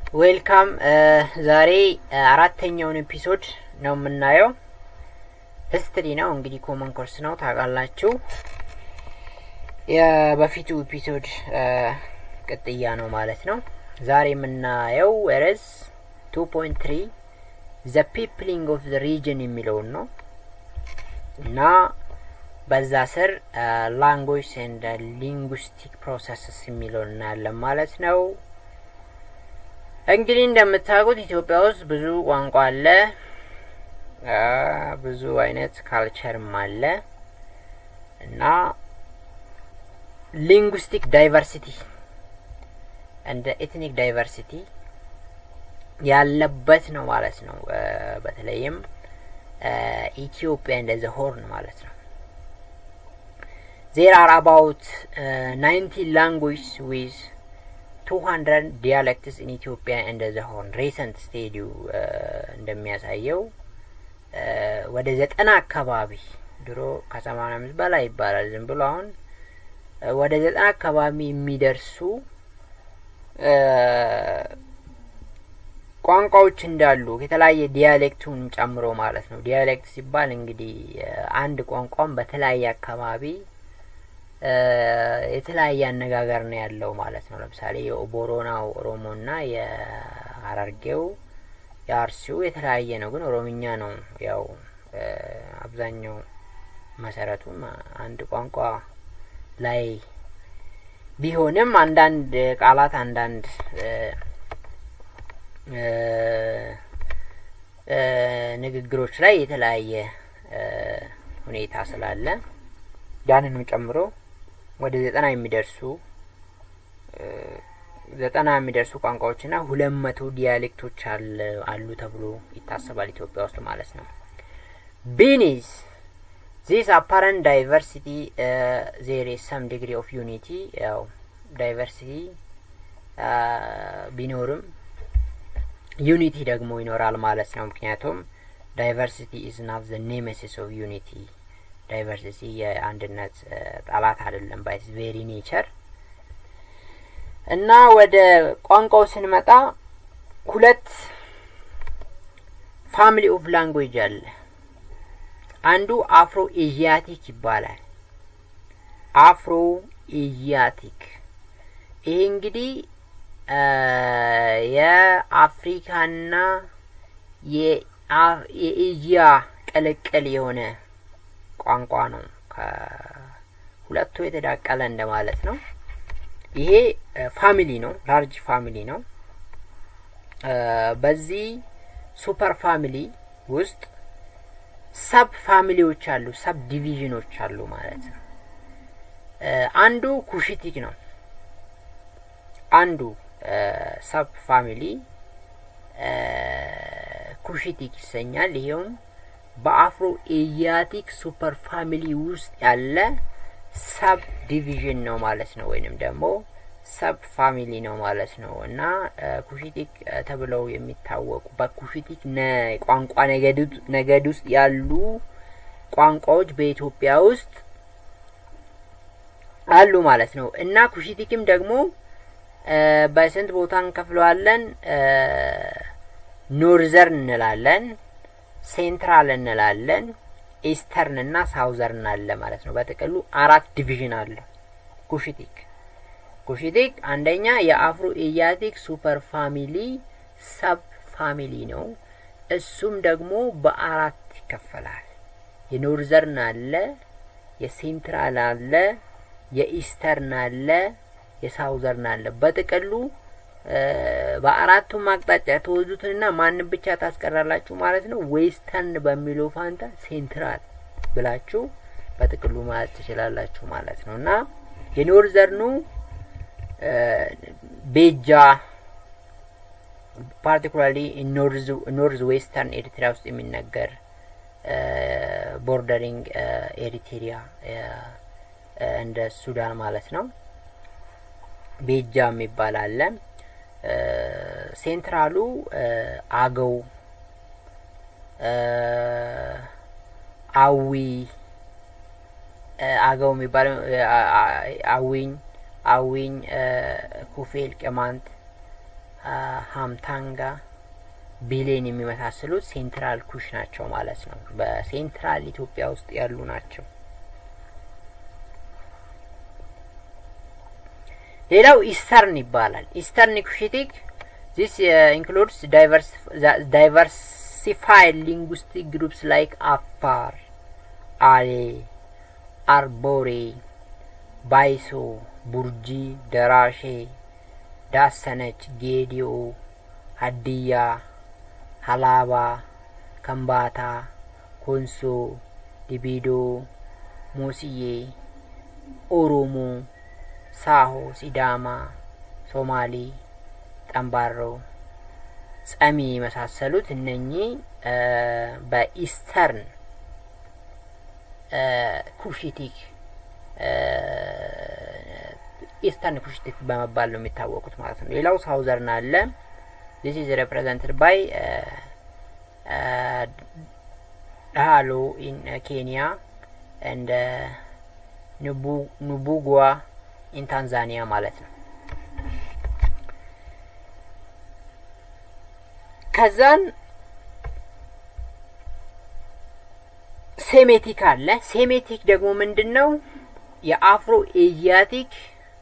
ዌልካም ዛሬ አራተኛውን ኤፒሶድ ነው የምናየው። ሂስትሪ ነው እንግዲህ ኮመን ኮርስ ነው ታውቃላችሁ። የበፊቱ ኤፒሶድ ቅጥያ ነው ማለት ነው። ዛሬ የምናየው ርዕስ ቱ ፖይንት ትሪ ዘ ፒፕሊንግ ኦፍ ዘ ሪጅን የሚለውን ነው እና በዛ ስር ላንጉጅ ኤንድ ሊንጉስቲክ ፕሮሰስስ የሚለውን እናያለን ማለት ነው። እንግዲህ እንደምታውቁት ኢትዮጵያ ውስጥ ብዙ ቋንቋ አለ፣ ብዙ አይነት ካልቸርም አለ እና ሊንጉስቲክ ዳይቨርሲቲ እንደ ኤትኒክ ዳይቨርሲቲ ያለበት ነው ማለት ነው። በተለይም ኢትዮጵያ እንደዘ ሆርን ማለት ነው። ዜር አር አባውት ናይንቲ ላንጉጅ ዊዝ ቱ ሀንድረድ ዲያሌክትስ ኢን ኢትዮጵያ እንደዘ ሆርን ሬሰንት ስቴዲዩ እንደሚያሳየው ወደ ዘጠና አካባቢ ድሮ ከሰማንያ አምስት በላይ ይባላል ዝም ብሎ አሁን ወደ ዘጠና አካባቢ የሚደርሱ ቋንቋዎች እንዳሉ የተለያየ ዲያሌክቱን ጨምሮ ማለት ነው። ዲያሌክት ሲባል እንግዲህ አንድ ቋንቋም በተለያየ አካባቢ የተለያየ አነጋገር ነው ያለው ማለት ነው። ለምሳሌ የቦሮናው ኦሮሞና የሀረርጌው የአርሲው የተለያየ ነው፣ ግን ኦሮምኛ ነው ያው አብዛኛው መሰረቱም አንድ ቋንቋ ላይ ቢሆንም አንዳንድ ቃላት አንዳንድ ንግግሮች ላይ የተለያየ ሁኔታ ስላለ ያንንም ጨምሮ ወደ ዘጠና የሚደርሱ ዘጠና የሚደርሱ ቋንቋዎችና ሁለት መቶ ዲያሌክቶች አሉ ተብሎ ይታሰባል ኢትዮጵያ ውስጥ ማለት ነው። ቢኒዝ ዚስ አፓረንት ዳይቨርሲቲ ዜር ኢዝ ሰም ዲግሪ ኦፍ ዩኒቲ ያው ዳይቨርሲቲ ቢኖርም ዩኒቲ ደግሞ ይኖራል ማለት ነው። ምክንያቱም ዳይቨርሲቲ ኢዝ ናት ዘ ኔሜሲስ ኦፍ ዩኒቲ ዳይቨርሲቲ የአንድነት ጠላት አይደለም ባይ ቬሪ ኔቸር እና ወደ ቋንቋው ስንመጣ ሁለት ፋሚሊ ኦፍ ላንጉዌጅ አለ። አንዱ አፍሮ ኤዥያቲክ ይባላል። አፍሮ ኤዥያቲክ ይሄ እንግዲህ የአፍሪካና የኤዥያ ቅልቅል የሆነ ቋንቋ ነው። ከሁለቱ የተዳቀለ እንደማለት ነው። ይሄ ፋሚሊ ነው፣ ላርጅ ፋሚሊ ነው። በዚህ ሱፐር ፋሚሊ ውስጥ ሰብ ፋሚሊዎች አሉ፣ ሰብ ዲቪዥኖች አሉ ማለት ነው። አንዱ ኩሽቲክ ነው። አንዱ ሰብ ፋሚሊ ኩሽቲክ ይሰኛል። ይሄውም በአፍሮ ኤዥያቲክ ሱፐር ፋሚሊ ውስጥ ያለ ሰብ ዲቪዥን ነው ማለት ነው፣ ወይንም ደግሞ ሰብ ፋሚሊ ነው ማለት ነው እና ኩሽቲክ ተብለው የሚታወቁ በኩሽቲክ ቋንቋ ነገድ ውስጥ ያሉ ቋንቋዎች በኢትዮጵያ ውስጥ አሉ ማለት ነው እና ኩሽቲክም ደግሞ በስንት ቦታ እንከፍለዋለን? ኖርዘርን እንላለን፣ ሴንትራል እንላለን፣ ኢስተርን እና ሳውዘርን አለ ማለት ነው። በጥቅሉ አራት ዲቪዥን አለ ኩሽቲክ። ኩሽቲክ አንደኛ የአፍሮ ኤዥያቲክ ሱፐር ፋሚሊ ሰብ ፋሚሊ ነው። እሱም ደግሞ በአራት ይከፈላል። የኖርዘርን አለ፣ የሴንትራል አለ፣ የኢስተርን አለ የሳውዘርን አለ። በጥቅሉ በአራቱም አቅጣጫ የተወዙትንና ማንም ብቻ ታስቀራላችሁ ማለት ነው። ዌስተርን በሚለው ፋንታ ሴንትራል ብላችሁ በጥቅሉ ማለት ትችላላችሁ ማለት ነው እና የኖርዘርኑ ቤጃ ፓርቲኩላርሊ ኖርዝ ዌስተርን ኤሪትሪያ ውስጥ የሚነገር ቦርደሪንግ ኤሪትሪያ እንደ ሱዳን ማለት ነው። ቤጃ የሚባል አለ። ሴንትራሉ አገው፣ አዊ አገው የሚባለው አዊኝ አዊኝ ኩፌል፣ ቅማንት ሀምታንጋ ቢሌን የሚመሳሰሉት ሴንትራል ኩሽ ናቸው ማለት ነው። በሴንትራል ኢትዮጵያ ውስጥ ያሉ ናቸው። ሌላው ኢስተርን ይባላል። ኢስተርን ኩሽቲክ ዚስ ኢንክሉድስ ዳይቨርሲፋይድ ሊንጉስቲክ ግሩፕስ ላይክ አፋር፣ አሌ፣ አርቦሬ፣ ባይሶ፣ ቡርጂ፣ ደራሼ፣ ዳሰነች፣ ጌዲኦ፣ ሀዲያ፣ ሀላባ፣ ከምባታ፣ ኮንሶ፣ ዲቢዶ፣ ሞስዬ፣ ኦሮሞ፣ ሳሆ፣ ሲዳማ፣ ሶማሌ፣ ጠምባሮ፣ ጸሚ የመሳሰሉት እነኚህ በኢስተርን ኩሽቲክ ኢስተርን ኩሽቲክ በመባል ነው የሚታወቁት ማለት ነው። ሌላው ሳውዘርን አለ። ዚስ ኢዝ ሬፕሬዘንትድ ባይ ዳሃሎ ኢን ኬንያ እንደ ኑቡጓ ኢን ታንዛኒያ ማለት ነው። ከዛን ሴሜቲክ አለ። ሴሜቲክ ደግሞ ምንድን ነው? የአፍሮ ኤዥያቲክ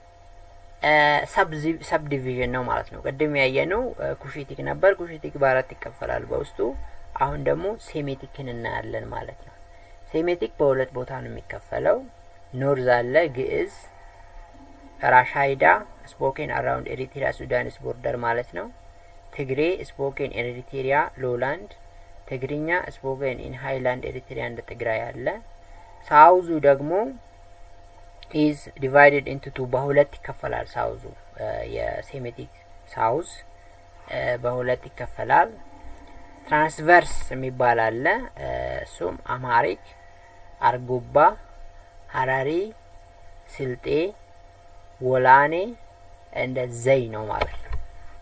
ሰብ ዲቪዥን ነው ማለት ነው። ቅድም ያየነው ኩሽቲክ ነበር። ኩሽቲክ በአራት ይከፈላል በውስጡ። አሁን ደግሞ ሴሜቲክን እናያለን ማለት ነው። ሴሜቲክ በሁለት ቦታ ነው የሚከፈለው። ኖርዝ አለ ግዕዝ፣ ራሻይዳ ስፖኬን አራውንድ ኤሪትሪያ ሱዳንስ ቦርደር ማለት ነው። ትግሬ ስፖኬን ኤሪትሪያ ሎላንድ፣ ትግርኛ ስፖኬን ኢን ሃይላንድ ኤሪትሪያ እንደ ትግራይ አለ። ሳውዙ ደግሞ ኢዝ ዲቫይድድ ኢንቱ ቱ በሁለት ይከፈላል። ሳውዙ የሴሜቲክ ሳውዝ በሁለት ይከፈላል። ትራንስቨርስ የሚባል አለ። እሱም አማሪክ፣ አርጎባ፣ ሀረሪ፣ ስልጤ፣ ወላኔ እንደ ዘይ ነው ማለት ነው።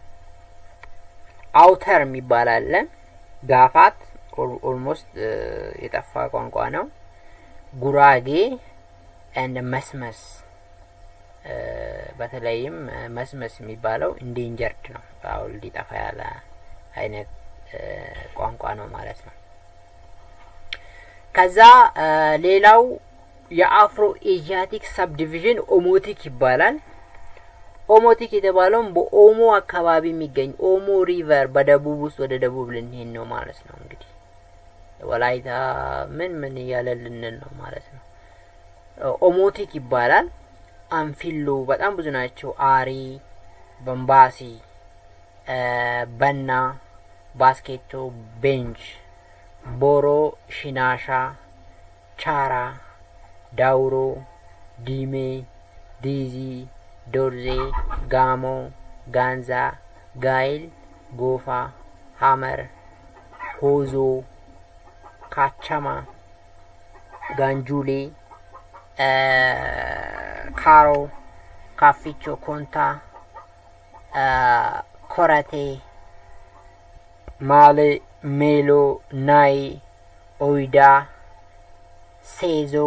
አውተር የሚባል አለ። ጋፋት ኦልሞስት የጠፋ ቋንቋ ነው። ጉራጌ እንደ መስመስ በተለይም መስመስ የሚባለው ኢንዴንጀርድ ነው። አሁን ሊጠፋ ያለ አይነት ቋንቋ ነው ማለት ነው። ከዛ ሌላው የአፍሮ ኤዥያቲክ ሰብ ዲቪዥን ኦሞቲክ ይባላል። ኦሞቲክ የተባለውም በኦሞ አካባቢ የሚገኝ ኦሞ ሪቨር በደቡብ ውስጥ ወደ ደቡብ ልንሄድ ነው ማለት ነው። እንግዲህ ወላይታ ምን ምን እያለ ልንል ነው ማለት ነው። ኦሞቲክ ይባላል። አንፊሎ በጣም ብዙ ናቸው። አሪ፣ በምባሲ፣ በና፣ ባስኬቶ፣ ቤንች፣ ቦሮ፣ ሽናሻ፣ ቻራ፣ ዳውሮ፣ ዲሜ፣ ዲዚ፣ ዶርዜ፣ ጋሞ፣ ጋንዛ፣ ጋይል፣ ጎፋ፣ ሀመር፣ ሆዞ፣ ካቻማ፣ ጋንጁሌ ካሮ፣ ካፊቾ፣ ኮንታ፣ ኮረቴ፣ ማሌ፣ ሜሎ፣ ናይ፣ ኦይዳ፣ ሴዞ፣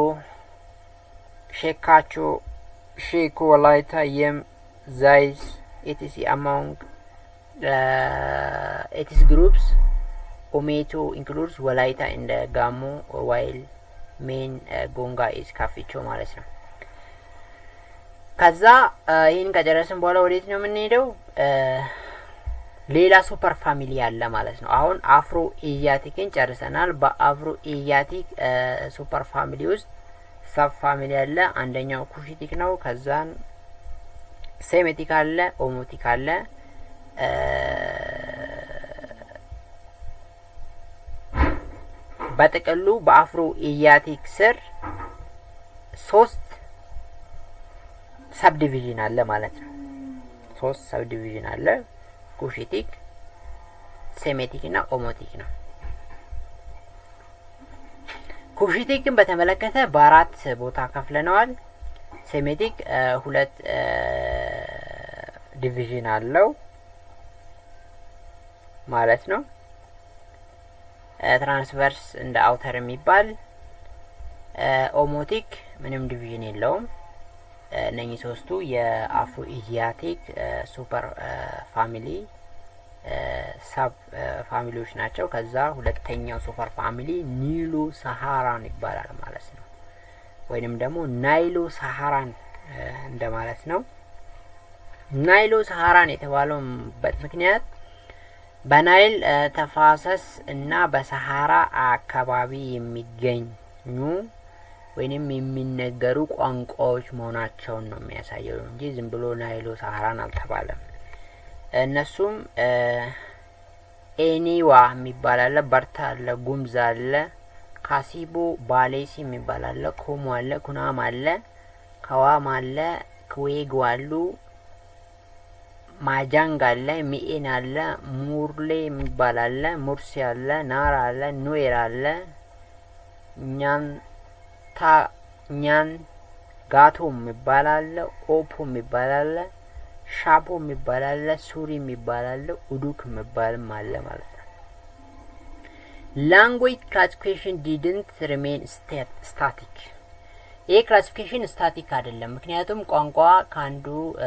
ሼካቾ፣ ሼኮ፣ ወላይታ፣ የም፣ ዛይዝ ኢቲሲ አማንግ ኢቲስ ግሩፕስ ኦሜቶ ኢንክሉድስ ወላይታ እንደ ጋሞ ዋይል ሜን ጎንጋ ኢዝ ካፊቾ ማለት ነው። ከዛ ይህን ከጨረስን በኋላ ወዴት ነው የምንሄደው? ሌላ ሱፐር ፋሚሊ አለ ማለት ነው። አሁን አፍሮ ኤዥያቲክን ጨርሰናል። በአፍሮ ኤዥያቲክ ሱፐር ፋሚሊ ውስጥ ሰብ ፋሚሊ አለ። አንደኛው ኩሽቲክ ነው። ከዛን ሴሜቲክ አለ፣ ኦሞቲክ አለ። በጥቅሉ በአፍሮ ኤዥያቲክ ስር ሶስት ሰብ ዲቪዥን አለ ማለት ነው። ሶስት ሰብ ዲቪዥን አለ። ኩሽቲክ፣ ሴሜቲክ እና ኦሞቲክ ነው። ኩሽቲክን በተመለከተ በአራት ቦታ ከፍለነዋል። ሴሜቲክ ሁለት ዲቪዥን አለው ማለት ነው። ትራንስቨርስ እንደ አውተር የሚባል ኦሞቲክ ምንም ዲቪዥን የለውም። እነኚህ ሶስቱ የአፍሮ ኤዥያቲክ ሱፐር ፋሚሊ ሳብ ፋሚሊዎች ናቸው። ከዛ ሁለተኛው ሱፐር ፋሚሊ ኒሎ ሰሃራን ይባላል ማለት ነው። ወይንም ደግሞ ናይሎ ሰሃራን እንደማለት ነው። ናይሎ ሰሃራን የተባለውበት ምክንያት በናይል ተፋሰስ እና በሰሃራ አካባቢ የሚገኙ ወይንም የሚነገሩ ቋንቋዎች መሆናቸውን ነው የሚያሳየው እንጂ ዝም ብሎ ናይሎ ሰሃራን አልተባለም። እነሱም ኤኒዋ የሚባል አለ፣ በርታ አለ፣ ጉምዝ አለ፣ ካሲቦ ባሌሲ የሚባል አለ፣ ኮሞ አለ፣ ኩናም አለ፣ ከዋም አለ፣ ክዌጎ አሉ፣ ማጃንግ አለ፣ ሚኤን አለ፣ ሙርሌ የሚባል አለ፣ ሙርሲ አለ፣ ናራ አለ፣ ኑዌር አለ፣ ኛንታ ኛን ጋቶ የሚባል አለ፣ ኦፖ የሚባል አለ፣ ሻፖ የሚባል አለ፣ ሱሪ የሚባል አለ፣ ኡዱክ የሚባልም አለ ማለት ነው። ላንጉዌጅ ክላሲፊኬሽን ዲድንት ሪሜን ስታቲክ። ይህ ክላሲፊኬሽን ስታቲክ አይደለም። ምክንያቱም ቋንቋ ከአንዱ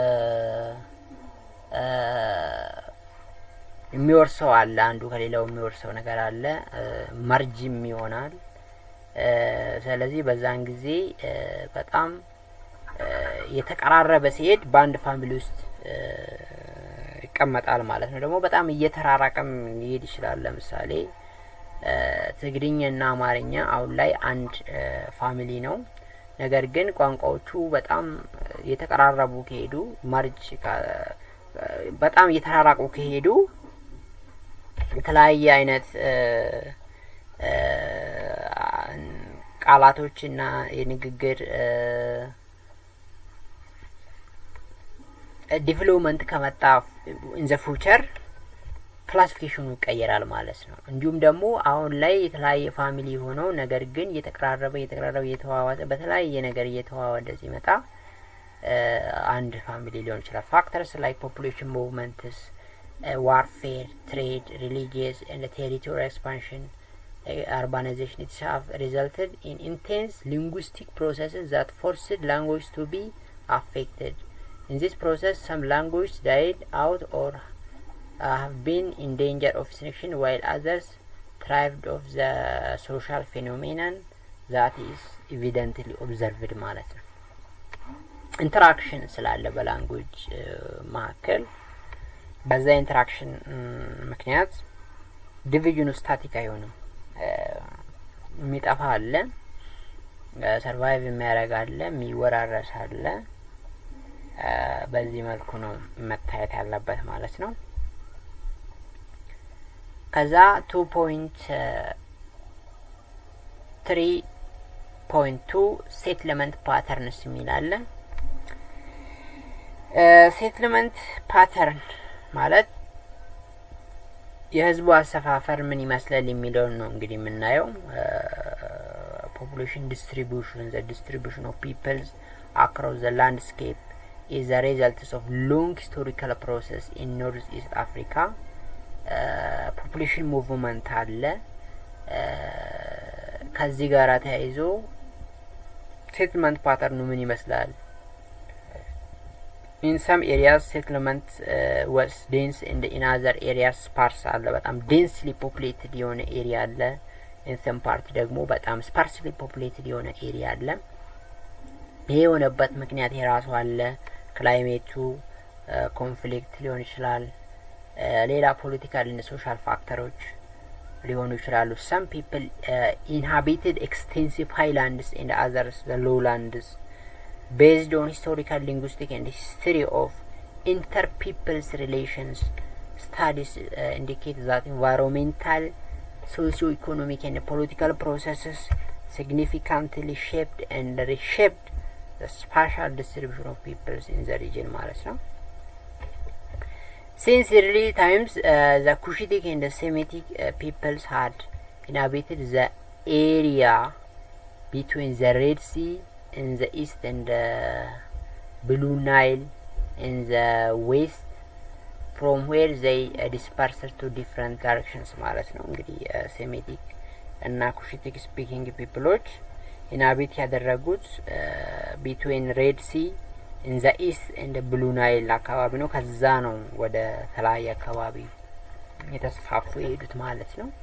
የሚወርሰው አለ፣ አንዱ ከሌላው የሚወርሰው ነገር አለ፣ መርጅም ይሆናል። ስለዚህ በዛን ጊዜ በጣም የተቀራረበ ሲሄድ በአንድ ፋሚሊ ውስጥ ይቀመጣል ማለት ነው። ደግሞ በጣም እየተራራቀም ሊሄድ ይችላል። ለምሳሌ ትግርኛና አማርኛ አሁን ላይ አንድ ፋሚሊ ነው። ነገር ግን ቋንቋዎቹ በጣም የተቀራረቡ ከሄዱ ማርጅ በጣም እየተራራቁ ከሄዱ የተለያየ አይነት ቃላቶችና የንግግር ዲቨሎፕመንት ከመጣ ኢንዘ ፉቸር ክላሲፊኬሽኑ ይቀየራል ማለት ነው። እንዲሁም ደግሞ አሁን ላይ የተለያየ ፋሚሊ ሆነው ነገር ግን እየተቀራረበ እየተቀራረበ እየተዋዋጠ በተለያየ ነገር እየተዋወደ ሲመጣ አንድ ፋሚሊ ሊሆን ይችላል። ፋክተርስ ላይክ ፖፑሌሽን ሙቭመንትስ፣ ዋርፌር፣ ትሬድ፣ ሪሊጂየስ ኤንድ ቴሪቶሪ ኤክስፓንሽን urbanization it have resulted in intense linguistic processes that forced language to be affected. In this process, some languages died out or uh, have been in danger of extinction, while others thrived of the social phenomenon that is evidently observed ማለት ነው። ኢንተራክሽን ስላለ በላንጉጅ መካከል በዛ ኢንተራክሽን ምክንያት ዲቪዥኑ ስታቲክ አይሆንም። የሚጠፋ አለ፣ ሰርቫይቭ የሚያደርግ አለ፣ የሚወራረስ አለ። በዚህ መልኩ ነው መታየት ያለበት ማለት ነው። ከዛ ቱ ፖይንት ትሪ ፖይንት ቱ ሴትልመንት ፓተርንስ የሚል አለ። ሴትልመንት ፓተርን ማለት የህዝቡ አሰፋፈር ምን ይመስላል የሚለውን ነው እንግዲህ የምናየው። ፖፑሌሽን ዲስትሪቢዩሽን ዘ ዲስትሪቢዩሽን ኦፍ ፒፕልስ አክሮስ ዘ ላንድስኬፕ ኢዝ ዘ ሪዘልትስ ኦፍ ሎንግ ሂስቶሪካል ፕሮሰስ ኢን ኖርዝ ኢስት አፍሪካ። ፖፑሌሽን ሙቭመንት አለ። ከዚህ ጋር ተያይዞ ሴትልመንት ፓተርኑ ምን ይመስላል? ኢን ሰም ኤሪያስ ሴትልመንት ወስ ዴንስ እንደ ኢን አዘር ኤሪያስ ስፓርስ አለ። በጣም ዴንስሊ ፖፑሌትድ የሆነ ኤሪያ አለ። ኢን ሰም ፓርት ደግሞ በጣም ስፓርስሊ ፖፑሌትድ የሆነ ኤሪያ አለ። ይሄ የሆነበት ምክንያት የራሱ አለ። ክላይሜቱ ኮንፍሊክት ሊሆን ይችላል። ሌላ ፖለቲካል እና ሶሻል ፋክተሮች ሊሆኑ ይችላሉ። ሰም ፒፕል ኢንሃቢትድ ኤክስቴንሲቭ ሃይላንድስ ኤንድ አዘርስ ዘ ሎውላንድስ based on historical, linguistic, and history of inter-people's relations. Studies uh, indicate that environmental, socio-economic, and political processes significantly shaped and reshaped the spatial distribution of peoples in the region ማለት ነው። Since early times, uh, the Cushitic and the Semitic uh, peoples had inhabited the area between the Red Sea in the east and the Blue Nile in the west from where they uh, dispersed to different directions ማለት ነው። እንግዲህ ሴሜቲክ እና ኩሽቲክ ስፒኪንግ ፒፕሎች ኢናቢት ያደረጉት ቢትዊን ሬድ ሲ ኢን ዘ ኢስት ኤንድ ብሉ ናይል አካባቢ ነው። ከዛ ነው ወደ ተለያየ አካባቢ የተስፋፉ የሄዱት ማለት ነው።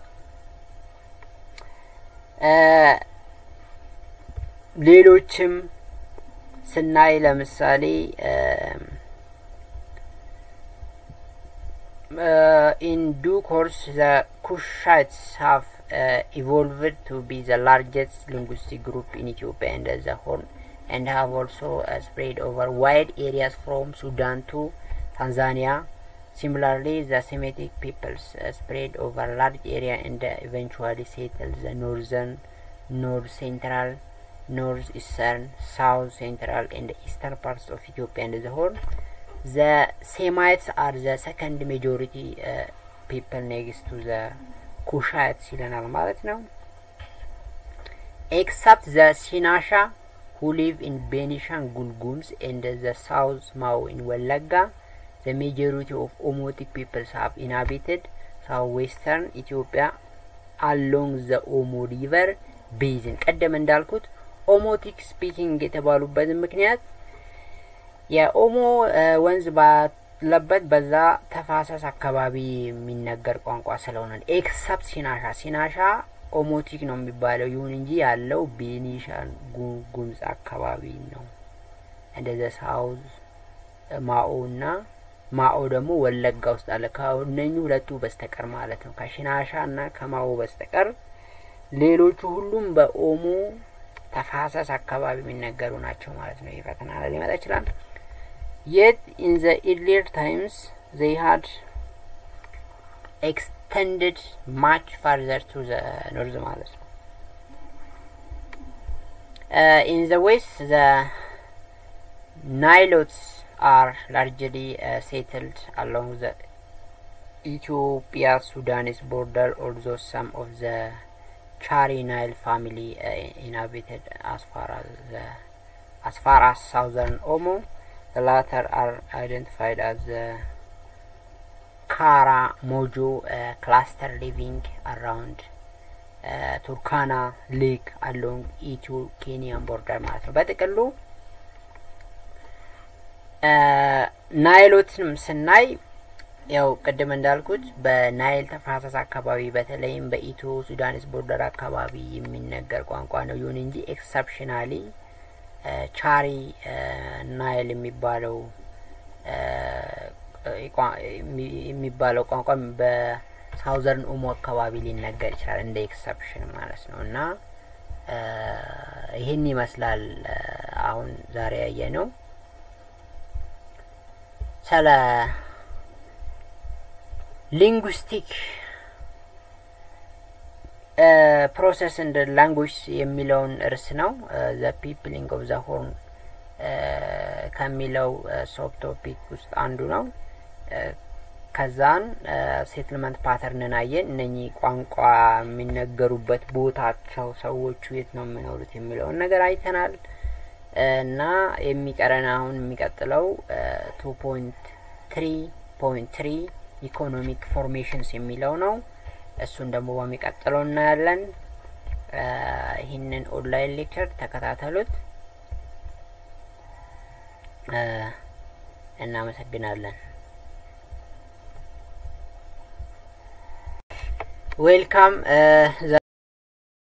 ሌሎችም ስናይ ለምሳሌ ኢን ዱ ኮርስ ዘ ኩሻይትስ ሃቭ ኢቮልቭድ ቱ ቢ ዘ ላርጀስት ሊንጉስቲክ ግሩፕ ኢን ኢትዮጵያ ኤንድ ዘ ሆርን and have also uh, spread over wide areas from Sudan to Tanzania. Similarly, the Semitic peoples uh, spread over large area and uh, eventually settled the northern, north central, north eastern, south central, and eastern parts of Ethiopia and the whole. The Semites are the second majority people next to the Kushites ይለናል ማለት ነው። Except the Sinasha who live in Benishangul Gums and the South Mao in Walaga. The majority of Omotic peoples have inhabited southwestern Ethiopia along the Omo River basin. ቀደም እንዳልኩት ኦሞቲክ ስፒኪንግ የተባሉበትን ምክንያት የኦሞ ወንዝ ባለበት በዛ ተፋሰስ አካባቢ የሚነገር ቋንቋ ስለሆነ ኤክሰፕት ሲናሻ ሲናሻ ኦሞቲክ ነው የሚባለው። ይሁን እንጂ ያለው ቤኒሻንጉል ጉሙዝ አካባቢ ነው። እንደዚ ሳውዝ ማኦ እና ማኦ ደግሞ ወለጋ ውስጥ አለ። ከእነኙ ሁለቱ በስተቀር ማለት ነው። ከሽናሻ እና ከማኦ በስተቀር ሌሎቹ ሁሉም በኦሞ ተፋሰስ አካባቢ የሚነገሩ ናቸው ማለት ነው። ይህ ፈተና ላይ ሊመጣ ይችላል። የት ኢን ዘ ኢርሊየር ታይምስ ዘይ ሀድ extended much further to the north ማለት ነው። Uh, in the west the Nilotes are largely uh, settled along the Ethiopia-Sudanese border although some of the Chari Nile family uh, inhabited as far as the, as far as southern Omo. The latter are identified as the ካራ ሞጆ ክላስተር ሊቪንግ አራውንድ ቱርካና ሌክ አሎንግ ኢትዮ ኬንያን ቦርደር ማለት ነው። በጥቅሉ ናይሎትንም ስናይ ያው ቅድም እንዳልኩት በናይል ተፋሰስ አካባቢ በተለይም በኢትዮ ሱዳንስ ቦርደር አካባቢ የሚነገር ቋንቋ ነው። ይሁን እንጂ ኤክሰፕሽናሊ ቻሪ ናይል የሚባለው የሚባለው ቋንቋ በሳውዘርን ኦሞ አካባቢ ሊነገር ይችላል እንደ ኤክሰፕሽን ማለት ነው። እና ይህን ይመስላል አሁን ዛሬ ያየ ነው ስለ ሊንጉስቲክ ፕሮሰስ እንደ ላንጉጅ የሚለውን እርስ ነው ዘ ፒፕሊንግ ኦፍ ዘ ሆርን ከሚለው ሶብ ቶፒክ ውስጥ አንዱ ነው። ከዛን ሴትልመንት ፓተርንን አየን። እነኚህ ቋንቋ የሚነገሩበት ቦታቸው ሰዎቹ የት ነው የሚኖሩት የሚለውን ነገር አይተናል እና የሚቀረን አሁን የሚቀጥለው ቱ ፖይንት ትሪ ፖይንት ትሪ ኢኮኖሚክ ፎርሜሽንስ የሚለው ነው። እሱን ደግሞ በሚቀጥለው እናያለን። ይህንን ኦንላይን ሌክቸር ተከታተሉት። እናመሰግናለን። ዌልካም።